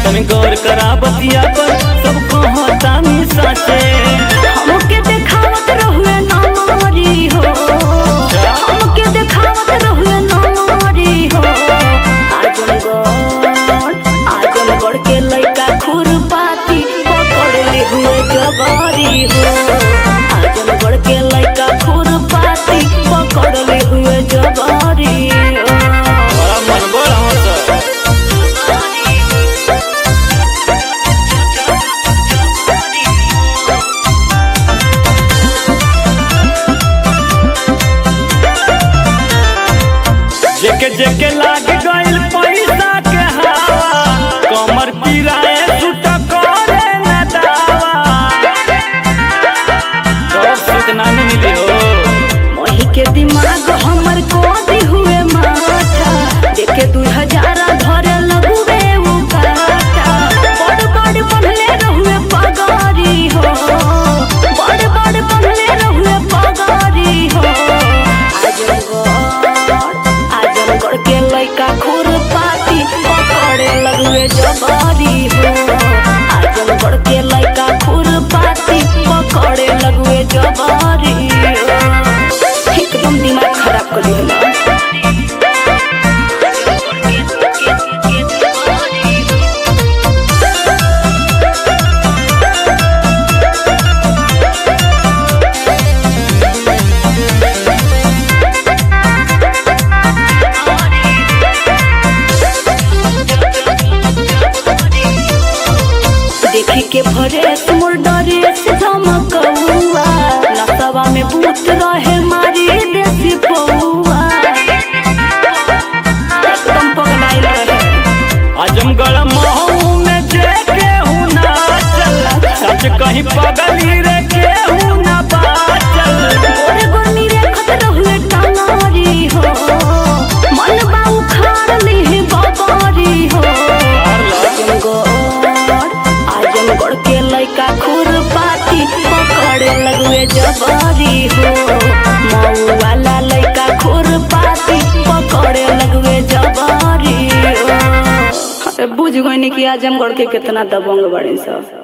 तनी गौर करा बतिया पर सब कहतानी साचे हमके देखावत रहुए नारी हो हमके देखावत रहुए नारी हो आजमगढ़ आजमगढ़ के लइका खुरपाती पकड़ ले हुए जवारी हो आजमगढ़ के लइका खुरपाती पकड़ ले हुए जवारी हो बड़ा मन बड़ा होता जेके जेके लाग गइल पैसा के हवा कमर पिराए सुट करे न दावा तो सूचना नहीं मिली हो वही के दिमाग हमर कोदी हुए माथा देखे दू हजारा धरे लगुए उ काटा बड़ बड़ बनले रहुए पगारी हो बड़ बड़ बनले रहुए पगारी हो आजमगढ़ आजमगढ़ के लइका खुरपाती पकड़े लगुए जबारी हो आजमगढ़ के लइका खुरपाती पकड़े लगुए जबारी हो एकदम दिमाग खराब कर दिया देखी के भरे तुमर डरे से धमकौआ नसवा में भूत रहे मारी देसी पौआ एकदम पगलाइल रहे आजमगढ़ महू में जे केहू ना चल सच कहीं पगली रे केहू ना बाचल गोरे गोरनी रेखत रहुए टांगारी हो मन बाऊ खाड़ ली बाबारी हो आजमगढ़ आजमगढ़ के लइका खुरपाती पकड़े लगुए जबारी हो मऊ वाला लइका खुरपाती पकड़े लगुए जबारी हो अरे बुझ गई कि आजमगढ़ के कितना दबंग बड़े सब